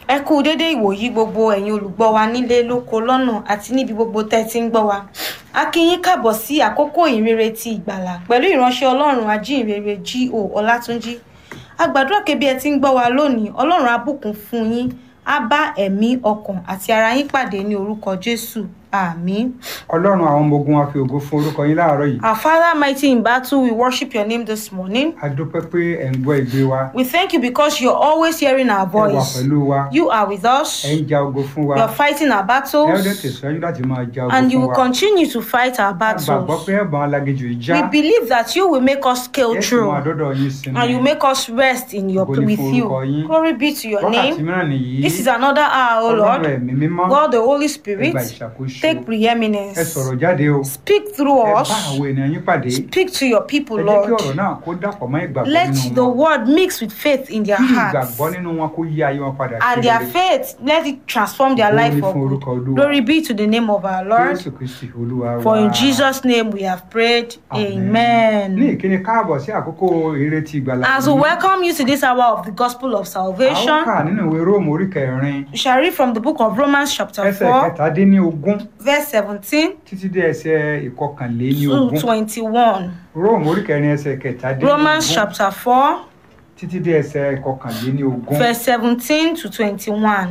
ẹ kú dédé ìwòyí gbogbo ẹ̀yin olùgbọ́ wa nílé lóko lọ́nà àti níbi gbogbo tẹ́ ẹ ti ń gbọ́ wa a kí yín káàbọ̀ sí àkókò ìrere ti ìgbàlà pẹ̀lú ìránṣẹ́ ọlọ́run ajínrere G.O. Ọlátúnjí a gbàdúrà pé bí ẹ ti ń gbọ́ wa lónìí ọlọ́run á bùkún fún yín á bá ẹ̀mí ọkàn àti ara yín pàdé ní orúkọ Jésù àmín. ọlọ́run àwọn ọmọ ogun wa fi ògo fún orúkọ yín láàárọ̀ yìí Our Father mighty in battle we worship your name this morning. a dúpẹ́ pé ẹ̀ ń gbọ́ ìgbé wa We thank you because you're always hearing our ẹ wà voice. pẹ̀lú wa You are with us. ẹ ń ja ogo fún wa You're fighting our ẹ ó dẹ̀ battles. tẹ̀síwájú láti máa ja ogo And you fún will wa continue to fight our a gbàgbọ́ battles. pé ẹ̀bùn alágejù ìjà We believe that you will make us scale ẹ sì mú through àdọ́dọ̀ yín sinmi and you make us rest in your Ògo ni with fún you. orúkọ yín. Glory be to your wákàtí name. mìíràn nìyí This is another hour, O ọlọ́run Lord. ẹ̀mí mímọ́ God the Holy ẹ Spirit, gba ìṣàkóso take ẹ preeminence. sọ̀rọ̀ jáde o Speak through ẹ bá us. àwọn ènìyàn yín pàdé Speak to your people, ẹ jẹ́ kí Lord. ọ̀rọ̀ náà kó dàpọ̀ mọ́ ìgbàgbọ́ Let nínú the wọn word mix with faith in their kí hearts. ìgbàgbọ́ nínú wọn kó yí ayé wọn padà And sí their rere. faith, let it transform their Ògo life ni for fún good. orúkọ Olúwa. Glory be to the name of our Lord. Jésù Kristi Olúwa For wa. in Jesus' name we have prayed. Àmín. Amen. ní ìkíni káàbọ̀ sí àkókò ìrètí ìgbàlà As we yìí. welcome you to this hour of the gospel of a ó salvation, kà nínú ìwé róòmù orí kẹrin we shall read from the book of Romans, chapter ẹsẹ̀ 4, kẹtàdínlógún verse 17 títí dé ẹsẹ̀ to ìkọkànléníogún 21. róòmù orí kẹrin ẹsẹ̀ kẹtàdínlógún Romans, chapter 4, títí dé ẹsẹ̀ ìkọkànléníogún verse 17 to 21.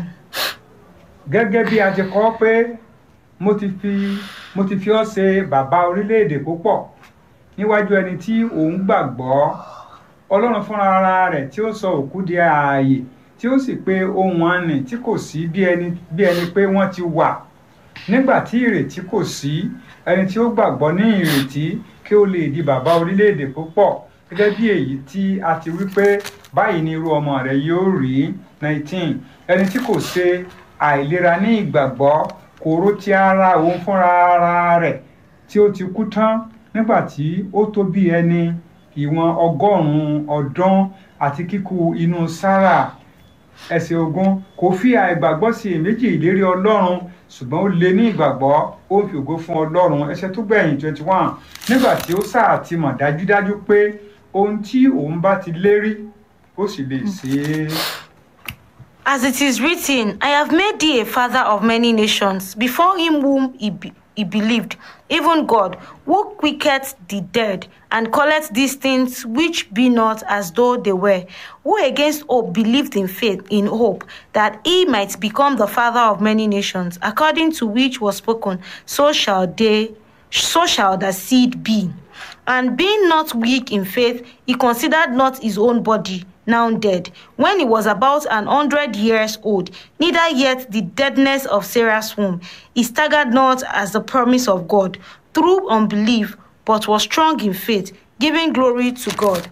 gẹ́gẹ́ bí a ti kọ pé mo ti fi mo ti fi ọ́ ṣe bàbá orílẹ̀-èdè púpọ̀ níwájú ẹni tí òun gbàgbọ́ ọlọ́run fúnra ara rẹ̀ tí ó sọ òkú di ààyè tí ó sì pe ohun àní tí kò sí bí ẹni bí ẹni pé wọ́n ti wà nígbà tí ìrètí kò sí ẹni tí ó gbàgbọ́ ní ìrètí kí ó lè di bàbá orílẹ̀-èdè púpọ̀ gẹ́gẹ́ bí èyí tí a ti wí pé báyìí ni irú ọmọ rẹ̀ yóò rí nineteen ẹni tí kò ṣe àìlera ní ìgbàgbọ́ kò rò ti ara òun fúnra ara rẹ̀ tí ó ti kú tán nígbà tí ó tó bí ẹni ìwọ̀n ọgọ́rùn-ún ọdún àti kíkú inú sára ẹsẹ̀ ogun kò fi àìgbàgbọ́ sí èméjì ìlérí ọlọ́run ṣùgbọ́n ó lé ní ìgbàgbọ́ ó ń fi ògo fún ọlọ́run ẹsẹ̀ tó gbẹ̀yìn twenty one nígbà tí ó sáà ti mọ̀ dájúdájú pé ohun tí òun bá ti lérí ó sì lè ṣe é. As it is written, I have made thee a father of many nations, before him whom he, be- he believed, even God, who quicketh the dead, and calleth these things which be not as though they were, who against hope believed in faith, in hope, that he might become the father of many nations, according to which was spoken, so shall they, so shall the seed be. And being not weak in faith, he considered not his own body now dead, when he was about an hundred years old, neither yet the deadness of Sarah's womb. He staggered not as the promise of God through unbelief, but was strong in faith, giving glory to God.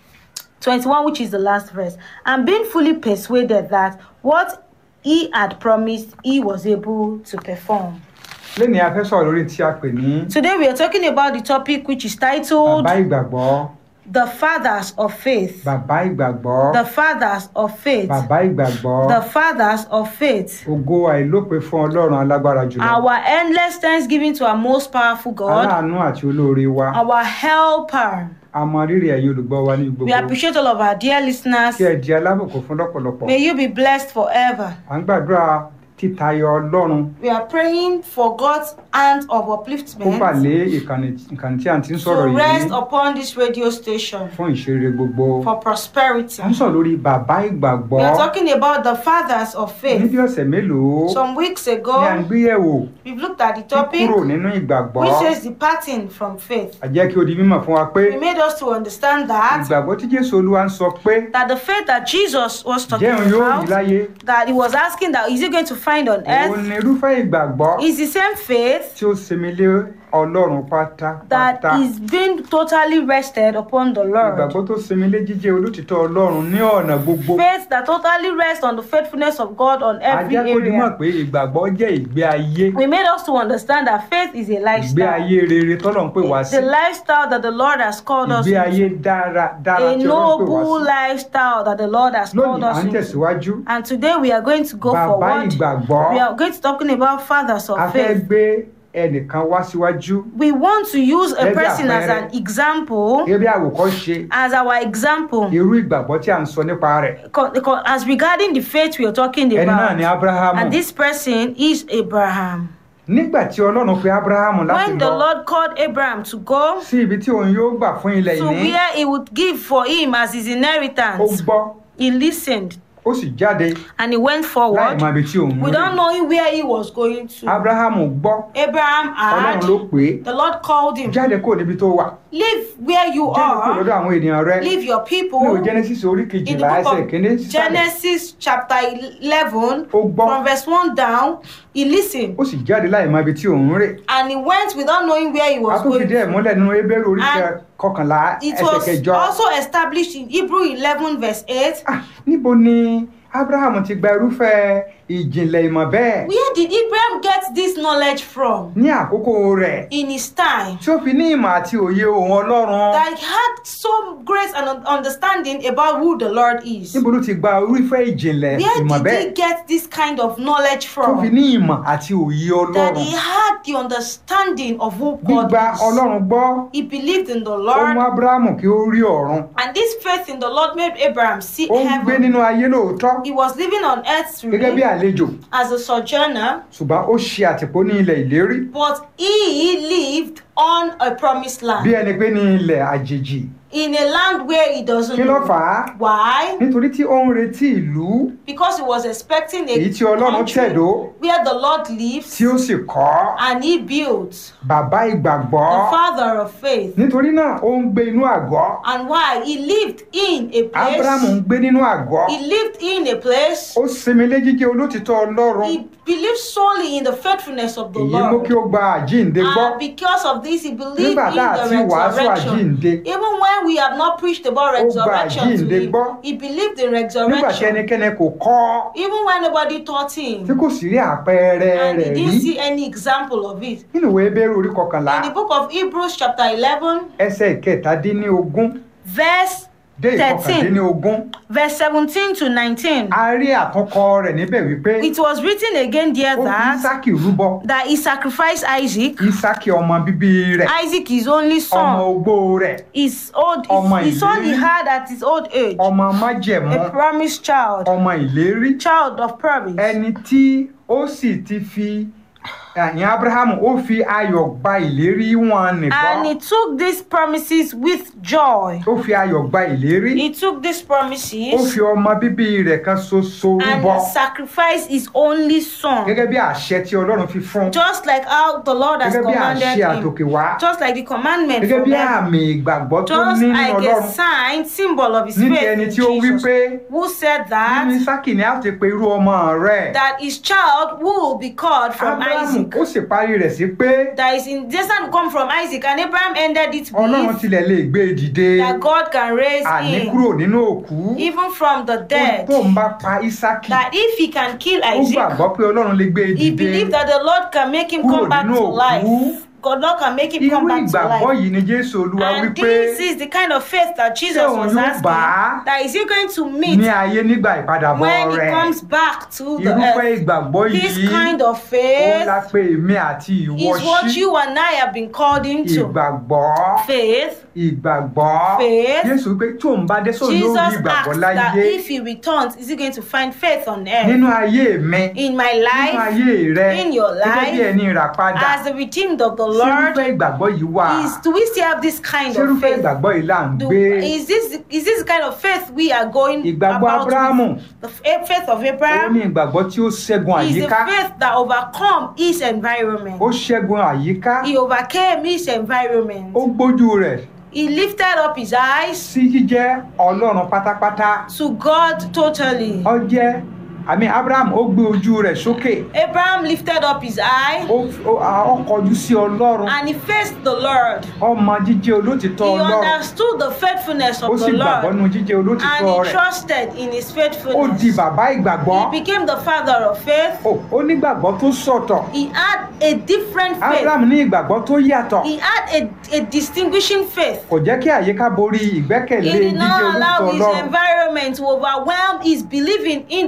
21, which is the last verse. And being fully persuaded that what he had promised, he was able to perform. lẹ́ni a fẹ́ sọ̀rọ̀ lórí tí a pè ní Today, we are talking about the topic which is titled bàbá ìgbàgbọ́ The Fathers of Faith. bàbá ìgbàgbọ́ The Fathers of Faith. bàbá ìgbàgbọ́ The Fathers of Faith. ògo àìlópin fún ọlọ́run alágbára jùlọ Our endless thanksgiving to our most powerful God, aláàánú àti olóore wa our helper. a mọ rírì ẹ̀yin olùgbọ́ wa ní We gbogbo appreciate all of our dear listeners. kí ẹ di alábòkó fún lọ́pọ̀lọpọ̀ May you be blessed forever. à ń gbàdúrà títayọ ọlọ́run We are praying for God's hand of kó bà upliftment lé ìkànnì ìkànnì tí a ti ń to sọ̀rọ̀ rest yìí upon this radio station fún ìṣeré gbogbo for prosperity. à ń sọ̀rọ̀ lórí bàbá ìgbàgbọ́ We are talking about the fathers of faith. níbi ọ̀sẹ̀ mélòó Some weeks ni à ń ago, gbé yẹ̀wò we've looked at the topic kúrò nínú ìgbàgbọ́ which says departing from faith. a jẹ́ kí ó di mímọ̀ fún wa pé We made us to understand that ìgbàgbọ́ tí Jésù Olúwa ń sọ pé that the faith that Jesus was talking jẹun yóò rí about, láyé that he was asking that is he going to find on òun earth, ni irúfẹ́ ìgbàgbọ́ is the same faith tí ó sinmi lé Ọlọ́run pátápátá that is being totally rested upon the Lord. ìgbàgbọ́ tó sinmi lé jíjẹ́ olótìtọ́ Ọlọ́run ní ọ̀nà gbogbo Faith that totally rests on the faithfulness of God on every ajá kó di mọ̀ area. pé ìgbàgbọ́ jẹ́ ìgbé ayé We made us to understand that faith is a ìgbé lifestyle. ayé rere tọ́lọ̀ ń pè wá It's sí the lifestyle that the Lord has called us ìgbé ayé into. dára dára A tí Ọlọ́run pè wá noble sí lifestyle that the Lord has called lónìí à us ń into. tẹ̀síwájú And today we are going to go bàbá forward. ìgbàgbọ́ We are going to talking about fathers a of fẹ́ faith. gbé ẹnìkan wá síwájú we want to use a Gẹ́gẹ́ bí person as àpẹẹrẹ. an example, gẹ́gẹ́ bí àwòkọ́ṣe as our example, irú ìgbàgbọ́ tí a ń sọ nípa rẹ̀ co- co- as regarding the faith we are talking ẹni náà ni about. abrahamu And this person is Abraham. nígbà tí ọlọ́run pe abrahamu láti When the lọ Lord called Abraham to go sí ibi tí òun yóò gbà fún ilẹ̀ to ìní where he would give for him as his ó inheritance, gbọ́ he listened ó sì jáde and he went láì forward mọ ibi tí òun ń without rìn knowing where he was going to. abrahamu gbọ́ Abraham ọlọ́run ló had, pè é the Lord called him, jáde kúrò níbi tó wà Live where you jáde kúrò are, lọ́dọ̀ àwọn ènìyàn rẹ leave your ní people. ìwé genesis orí In the kejìlá book ẹsẹ̀ kínní of sísàlẹ̀ Genesis chapter 11, ó gbọ́ from verse 1 down, he listened ó sì jáde láì mọ ibi tí òun ń rìn and he went without knowing where he a was tún going. fìdí ẹ̀ múlẹ̀ nínú ebéèrè orí And kẹ- kọkànlá It ẹsẹ̀ was kẹjọ also established in Hebrew 11, verse 8. Ah, níbo ni abrahamu ti gba irúfẹ́ ìjìnlẹ̀ ìmọ̀ bẹ́ẹ̀ Where did Abraham get this knowledge from ní àkókò rẹ̀ in his time? tí ó fi ní ìmọ̀ àti òye òun ọlọ́run That he had so great an un- understanding about who the Lord is. níbo ló ti gba irúfẹ́ ìjìnlẹ̀ Where ìmọ̀ did bẹ́ẹ̀ he get this kind of knowledge tó fi from? ní ìmọ̀ àti òye That ọlọ́run he had the understanding of who God gbígba is. ọlọ́run gbọ́ He believed in the ó mú Lord, abrahamu kí ó rí ọ̀run and this faith in the Lord made Abraham see ó ń gbé heaven. nínú ayé lóòótọ́ He was living on earth gẹ́gẹ́ bí truly àlejò as a sojourner, ṣùgbọ́n ó ṣe àtìpó ní ilẹ̀ ìlérí but he lived on a promised bí land ẹni pé ní ilẹ̀ àjèjì in a land where he doesn't kí ló know. fà á Why? nítorí tí ó ń retí ìlú Because he was expecting a èyí tí ọlọ́run country tẹ̀dó where the Lord lives tí ó sì kọ́ and he built bàbá ìgbàgbọ́ the father of faith. nítorí náà ó ń gbé inú àgọ́ And why? He lived in a abrahamu ń place. gbé nínú àgọ́ He lived in a place. ó sinmi lé jíjẹ́ olótìtọ́ ọlọ́run He believed solely in the faithfulness of the èyí mú kí Lord. ó gba àjíǹde gbọ́ And because of this, he believed in nígbà tá a ti the wàásù resurrection. àjíǹde Even when we have not preached about Ó gba resurrection to àjíǹde him, gbọ́. he believed in nígbà tí resurrection. ẹnikẹ́ni kò kọ́ Even when nobody taught tí him, kò sì rí àpẹẹrẹ and he rẹ̀ rí didn't see any example of it. nínú ìwé ebéèrè orí kọkànlá In the book of Hebrews, chapter 11, ẹsẹ̀ ìkẹtàdínlógún verse dé 13, ìkọkàndínlógún verse 17 to 19, a rí àtúnkọ rẹ̀ níbẹ̀ wípé it was written again there ó fi that, ísákì rúbọ that he sacrificed Isaac. ísákì ọmọ bíbí rẹ̀ Isaac, his only ọmọ son, ogbó rẹ̀ his old, Ọmọ his, the son he ìlérí. had at his old age, ọmọ májẹ̀mú a promised child, ọmọ ìlérí child of promise. ẹni tí ó sì ti fi ẹ̀yìn abrahamu ó fi ayọ̀ gba ìlérí wọn And he nìkan took these promises with joy. ó fi ayọ̀ gba ìlérí He took these ó promises fi ọmọ bíbí rẹ̀ kan ṣoṣo and rúbọ he sacrificed his only son. gẹ́gẹ́ bí àṣẹ tí ọlọ́run fi fún Just like how the Lord has gẹ́gẹ́ bí commanded àṣẹ him. àtòkè wá Just like the commandment gẹ́gẹ́ from bí heaven. àmì ìgbàgbọ́ tó Just ní nínú like a ọlọ́run sign, symbol of his ní ti faith ẹni in tí ó wí Jesus. pé Who said nínú that? ísákì ni a ti pe irú ọmọ rẹ̀ That his child will be called from abrahamu Isaac. ó sì parí rẹ̀ sí pé That is in descent come from Isaac. And Abraham ended it ọlọ́run with tilẹ̀ lè gbé e dìde that God can raise àní him kúrò nínú òkú even from the dead. tó ń bá pa ísákì That if he can kill ó Isaac, gbàgbọ́ pé ọlọ́run lè gbé e he dìde believed that the Lord can make him Kúrò come back nínú to òkú. life. God Lord can make him irú come back to ìgbàgbọ́ life. yìí ni jésù olúwa And wípé this is the kind of faith that Jesus Ṣé òun was yóò asking. bá a That is he going to meet ní ayé nígbà ìpadàbọ̀ when he rẹ̀ comes back to the irúfẹ́ earth. ìgbàgbọ́ This yìí kind of ó faith la pé èmi àti ìwọ is what sí you and I have been called into. ìgbàgbọ́ Faith. ìgbàgbọ́ Faith. jésù wípé tí òun bá dé sóun yóò Jesus rí ìgbàgbọ́ asked that láyé if he returns, is he going to find faith on earth? nínú ayé mi In my nínú life, ayé rẹ in your gẹ́gẹ́ bí life, ẹni rà padà as the redeemed of the ṣé Lord, irúfẹ́ ìgbàgbọ́ yìí wà is do we still have this kind ṣé of irúfẹ́ faith? ìgbàgbọ́ yìí là ń Do, gbé is this is this the kind of faith we are going ìgbàgbọ́ about abrahamu with? The fa- faith of ó ní Abraham ìgbàgbọ́ tí ó ṣẹ́gun is the àyíká faith that overcome his environment. ó ṣẹ́gun àyíká He overcame his environment. ó gbójú rẹ̀ He lifted up his eyes sí jíjẹ́ ọlọ́run pátápátá to God totally. ó jẹ́ àmì abraham ó gbé ojú rẹ̀ sókè Abraham lifted up his eye ó ó- à, ó kọjú sí ọlọ́run and he faced the Lord. ọmọ jíjẹ́ olótìtọ́ He ọlọ́run understood the faithfulness ó of sì the gbàgbọ́ Lord nínú jíjẹ́ and olótìtọ́ he rẹ̀ trusted in his ó di faithfulness. bàbá ìgbàgbọ́ He became the father of faith. ó ó nígbàgbọ́ tó sọ̀tọ̀ He had a different faith. abraham ní ìgbàgbọ́ tó yàtọ̀ He had a, a distinguishing faith. kò jẹ́ kí àyíká borí ìgbẹ́kẹ̀lé He did jíjẹ́ not allow olótìtọ́ his ọlọ́run environment to overwhelm his believing in the ó rí faithfulness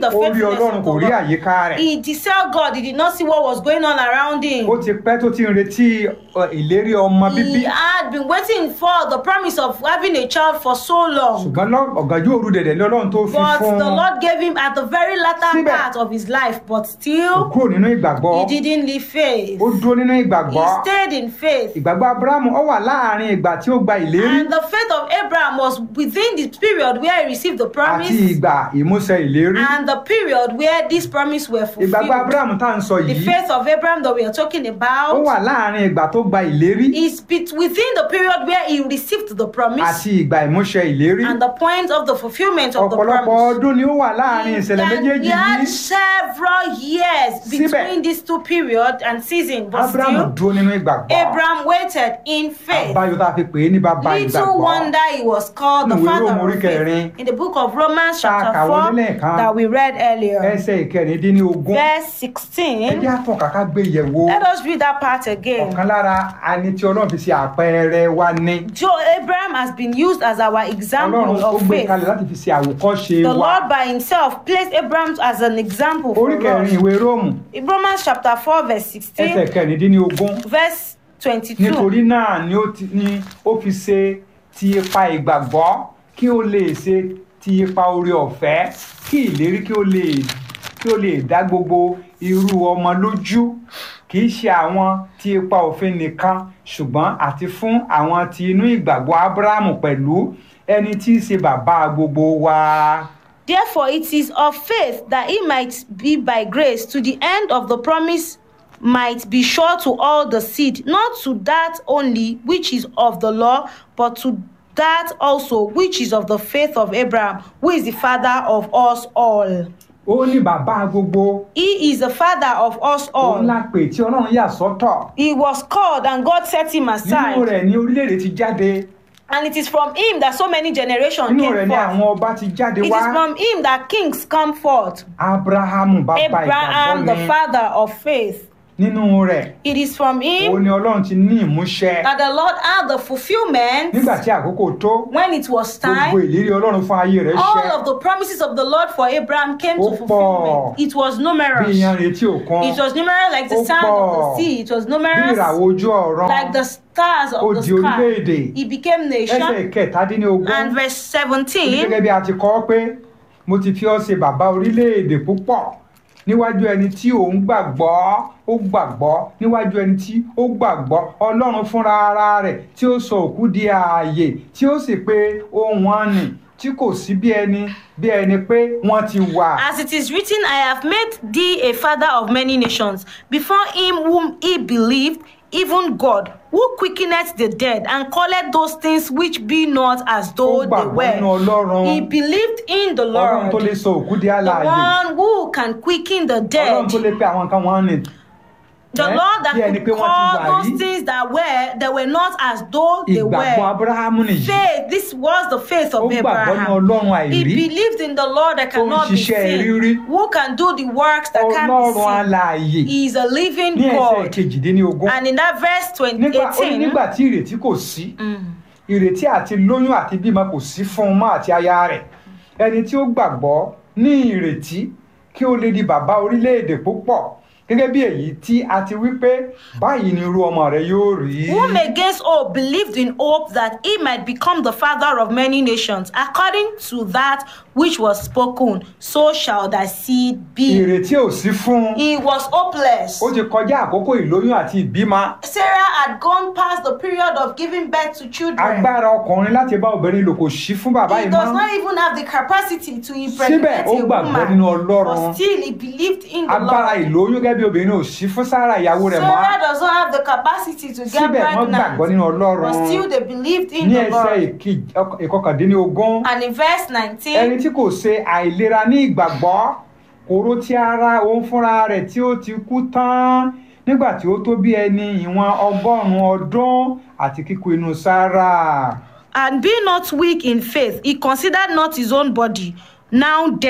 faithfulness ọlọ́run of kò the rí Lord. àyíká rẹ̀ He deceived God. He did not see what was going on around him. ó ti pẹ́ tó ti ń retí ọ, ìlérí ọmọ bíbí He had been waiting for the promise of having a child for so long. ṣùgbọ́n lọ́- ọ̀gànjọ́ òru dẹ̀dẹ̀ lọ́lọ́run tó fi But fún the un Lord gave him at the very latter Síbẹ̀. part of his life. But kò still, kúrò nínú ìgbàgbọ́ he didn't leave faith. ó dúró nínú He ìgbàgbọ́ stayed in faith. ìgbàgbọ́ abrahamu ó wà láàrin ìgbà tí ó gba ìlérí And the faith of Abraham was within the period where he received the àti promise ìgbà ìmúṣẹ ìlérí and the period where this promise were ìgbàgbọ́ fulfilled. abrahamu tá à ń sọ The yìí faith of Abraham that we are talking ó about wà láàrin ìgbà tó gba ìlérí is bet- within the period where he received the promise àti ìgbà ìmúṣẹ ìlérí and the point of the fulfillment of the ọ̀pọ̀lọpọ̀ promise. ọdún ni ó wà láàrin ìṣẹ̀lẹ̀ He méjèèjì had yìí several years Síbẹ̀. between these two periods and seasons, but abrahamu still, dúró nínú ìgbàgbọ́ Abraham waited in faith. àbáyọ tá a fi pè é ní bàbá Little ìgbàgbọ́ wonder he was called the Nínú ìwé father Róòmù orí of faith. kẹrin, In the book of Romans tá a chapter kà wọlé 4 lẹ́ẹ̀kan, that we read earlier, ẹsẹ̀ ìkẹrìndínlógún verse ẹ 16. jẹ́ àtọ̀ kàkà gbé yẹ̀wò Let us read that part again. ọ̀kan lára ẹni tí ọlọ́run fi ṣe àpẹẹrẹ wa ní Joe Abraham has been used as our example ọlọ́run ó of gbé faith. kalẹ̀ láti fi ṣe àwòkọ́ṣe The wa Lord by himself placed Abraham as an example for orí kẹrin us. ìwé róòmù In Romans chapter 4 verse ẹsẹ̀ 16, kẹrìndínlógún verse 22. nítorí náà ni ó ti ni ó fi ṣe ti ipa ìgbàgbọ́ kí ó lè ṣe ti ipa oore ọ̀fẹ́ kí ìlérí kí ó lè kí ó lè dá gbogbo irú ọmọ lójú kì í ṣe àwọn ti ipa òfin nìkan ṣùgbọ́n àti fún àwọn ti inú ìgbàgbọ́ ábúráhámù pẹ̀lú ẹni tí í ṣe bàbá gbogbo wa. Therefore, it is of faith that he might be by grace to the end of the promise might be sure to all the seed, not to that only which is of the law, but to that also which is of the faith of Abraham, who is the father of us all. ó ní bàbá gbogbo He is the father of us òun all. la pè tí ọlọ́run yà sọ́tọ̀ He was called and God set him nínú aside. rẹ̀ ní orílẹ̀-èdè ti jáde And it is from him that so many generations nínú rẹ̀ came ní forth. àwọn ọba ti jáde It is wá from him that kings come forth. abrahamu bàbá Abraham, ìgbàgbọ́ the ni father of faith. nínú rẹ̀ It is from him òun ni ọlọ́run ti ní ìmúṣẹ that the Lord had the fulfillment nígbà tí àkókò tó when it was gbogbo time. ìlérí ọlọ́run fún ayé rẹ̀ All ṣẹ of the promises of the Lord for Abraham came Ó to fulfillment. pọ̀. It was bí numerous. iyan retí òkun It was numerous like the Ó sand of pọ̀. the sea. It was bí numerous ìràwọ̀ ojú ọ̀run like the stars ó of the di orílẹ̀-èdè sky. He became ẹsẹ̀ nation. kẹtàdínlógún And verse Ibi 17. gẹ́gẹ́ bí a ti kọ́ pé mo ti fi ọ́ ṣe bàbá orílẹ̀-èdè púpọ̀ níwájú ẹni tí òun gbàgbọ́ ó gbàgbọ́ níwájú ẹni tí ó gbàgbọ́ ọlọ́run fúnra ara rẹ̀ tí ó sọ òkú di ààyè tí ó sì pé ohun wọn nì tí kò sí bí ẹni bí ẹni pé wọ́n ti wà. As it is written, I have made thee a father of many nations, before him whom he believed, even God, who quickeneth the dead, and calleth those things which be not as ó though they gbàgbọ́ nínú were. ọlọ́run He believed in the ọlọ́run tó lè Lord, sọ òkú di the àlàyé one who can quicken the ọlọ́run dead, tó lè pe àwọn kan wọ́n nì the Eh? Lord that Bí ẹni could pé wọ́n ti wà call those rí. things that were that were not as though they ìgbàgbọ́ were. abrahamu nìyí Faith, this was the faith ó of gbàgbọ́ ní Abraham. ọlọ́run He àìrí believed in the Lord that Ó ń cannot be ṣiṣẹ́ rírí. seen, who can do the works that can be ọlọ́run seen. alààyè He is a living ní ẹsẹ̀ God. kejìdínlógún And in that verse 20, nígbà ó ní 18, nígbà tí ìrètí kò sí mm, ìrètí àti lóyún àti bímọ kò sí fún un mọ́ àti aya rẹ̀ ẹni tí ó gbàgbọ́ ní ìrètí kí ó lè di bàbá orílẹ̀-èdè púpọ̀ gẹ́gẹ́ bí èyí tí a ti wí pé báyìí ni irú ọmọ rẹ̀ yóò rí whom against all believed in hope that he might become the father of many nations, according to that which was spoken, so shall thy seed be. ìrètí ò sí fún un He was hopeless. ó ti kọjá àkókò ìlóyún àti ìbímọ Sarah had gone past the period of giving birth to children. agbára ọkùnrin láti bá obìnrin lò kò sí fún bàbá He yìí does mọ́ not even have the capacity to síbẹ̀ impregnate ó a gbàgbọ́ nínú woman. ọlọ́run But still, he believed in the agbára Lord. ìlóyún gẹ́gẹ́ bí obìnrin ò sí fún sára ìyàwó rẹ̀ mọ́ Sarah does not have the capacity to get síbẹ̀ wọ́n gbàgbọ́ pregnant. nínú ọlọ́run But still, they believed in ní the ẹsẹ̀ Lord. ìkej- ọk- ìkọkàndínlógún And in verse ẹni 19, tí kò ṣe àìlera ní ìgbàgbọ́ kòró tí ara òun fúnra rẹ̀ tí ó ti kú tán nígbà tí ó tó bí ẹni ìwọ̀n ọgọ́rùn-ún ọdún àti kíkú inú sára and be not weak in faith, he considered not his own body now dead,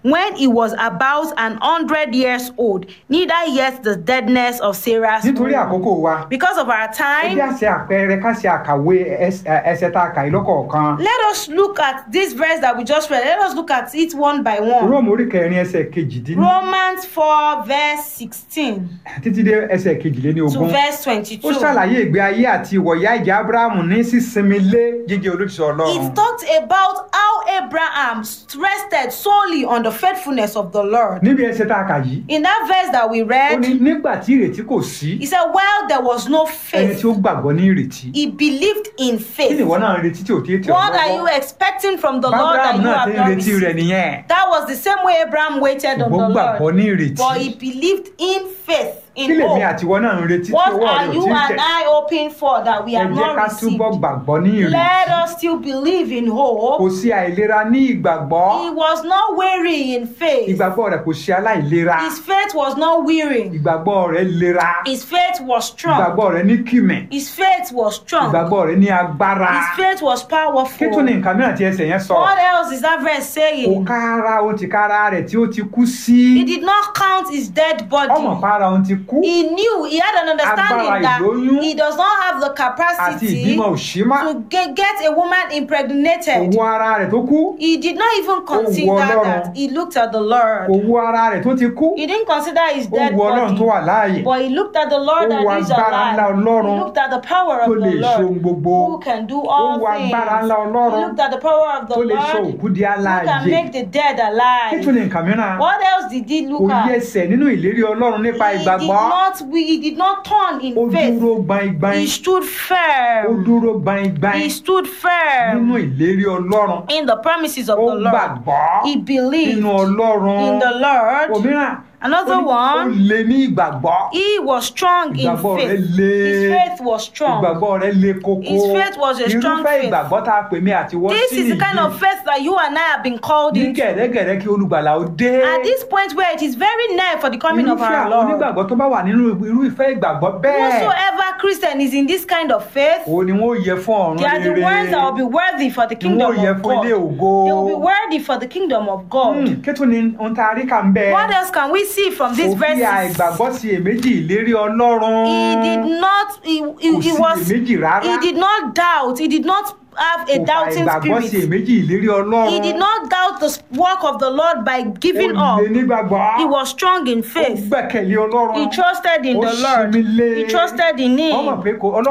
when he was about an hundred years old, neither yet the deadness of Sarah's nítorí womb. àkókò wa Because of our ẹ bí time, a ṣe àpẹẹrẹ ká ṣe àkàwé ẹs- ẹ- ẹsẹ̀ tá a kà yìí lọ́kọ̀ọ̀kan let us look at this verse that we just read. Let us look at it one by one. róòmù orí kẹrin ẹsẹ̀ kejìdínní Romans 4, verse 16 títí dé ẹsẹ̀ kejìléní to ogún verse ó 22. ṣàlàyé ìgbé ayé àti ìwọ̀yá ìjà abrahamu ní sísinmi lé jíjẹ́ olóṣìṣẹ́ ọlọ́run It talked about how Abraham rested solely on the faithfulness of the Lord. níbi ẹsẹ̀ tá a kà yìí In that verse that we ó ní read, nígbà tí ìrètí kò sí he said, While there was no ẹni faith, tí ó gbàgbọ́ ní ìrètí he believed in kí faith. ni ìwọ náà ń retí tí ò tí ì tẹ̀ ọ́ What are you lọ́wọ́ expecting from the Lord that abrahamu you náà have ti ń not retí rẹ̀ received? nìyẹn That was the same way Abraham waited on ṣùgbọ́n the gbàgbọ́ Lord. ní ìrètí But he believed in faith, kí in lèmi hope. àti ìwọ náà ń retí tí What owó rẹ̀ are ò you tí ì and tẹ̀ I hoping for that we ẹ have jẹ́ not ká received? túbọ̀ gbàgbọ́ ní ìrètí Let us still believe in hope. kò sí àìlera ní ìgbàgbọ́ He was not weary in faith. ìgbàgbọ́ rẹ̀ kò ṣe aláìlera His faith was not weary. ìgbàgbọ́ rẹ̀ lera His faith was strong. ìgbàgbọ́ rẹ̀ ní kìmẹ̀ His faith was strong. ìgbàgbọ́ rẹ̀ ní agbára His faith was kí tún ní powerful. nǹkan mìíràn tí ẹsẹ̀ yẹn sọ What else is that verse kò saying? kára ohun ti kára rẹ̀ tí ó ti kú sí He did not count his dead ọmọ body. para ohun ti kú He knew, he had an understanding Agbára that ìlóyún he does not have the àti capacity ìbímọ òṣìmá to ge- get a woman impregnated. owó ara rẹ̀ tó kú He did not even consider Ọlọ́run. that. He looked at the Lord. owó ara rẹ̀ tó ti kú He didn't consider his dead owó ọlọ́run tó body. wà láàyè But he looked at the Lord Ó that wo is agbára ńlá alive. Ọlọ́run He looked at the power tó of lè the ṣe ohun Lord gbogbo who can do ó all wo agbára things. ńlá He ọlọ́run looked at the power of the tó lè sọ Lord òkú di who can alààyè make the dead kí tún alive. ní nǹkan mìíràn What else did he kò look yí at? ẹsẹ̀ nínú ìlérí ọlọ́run nípa He did ìgbàgbọ́ not he did not turn ó in faith. dúró gbaingbain He stood ó firm. dúró gbaingbain He stood nínú firm ìlérí ọlọ́run in the promises of ó the Lord. gbàgbọ́ He believed nínú ọlọ́run in the Lord. òmíràn Another ó ní- ó one, lè ní ìgbàgbọ́ he was strong in ìgbàgbọ́ rẹ̀ faith. le His faith was strong. ìgbàgbọ́ rẹ̀ le koko His faith was a strong irúfẹ́ faith. ìgbàgbọ́ tá a pè mí àti wọ́n This sí is the kind of nìyí faith that you and I have been called ní into. gẹ̀rẹ́gẹ̀rẹ́ kí olùgbàlà ó dé At this point where it is very near for the coming of irúfẹ́ our àwọn Lord. onígbàgbọ́ tó bá wà nínú irúfẹ́ ìgbàgbọ́ bẹ́ẹ̀ Whosoever Christian is in this kind of faith, òun ni wọ́n yẹ fún ọ̀run they are the rere ones that will be worthy for the ni kingdom wọ́n yẹ of fún ilé God. ògo They will be worthy for the kingdom of God. Hmm, kí tún ni ohun tá a rí kà ń bẹ What else can we see from these kò fi verses? àìgbàgbọ́ sí èméjì ìlérí ọlọ́run He did not, he, he, kò he sí was, èméjì rárá he did not doubt, he did not have a kò fa doubting àìgbàgbọ́ sí spirit. èméjì ìlérí ọlọ́run He did not doubt the work of the Lord by giving ó up. lè nígbàgbọ́ He was strong in ó faith. gbẹ̀kẹ̀lé ọlọ́run He trusted in Ó the Lord. sinmi lé. He trusted in ọmọ Him. pé kò ọlọ́run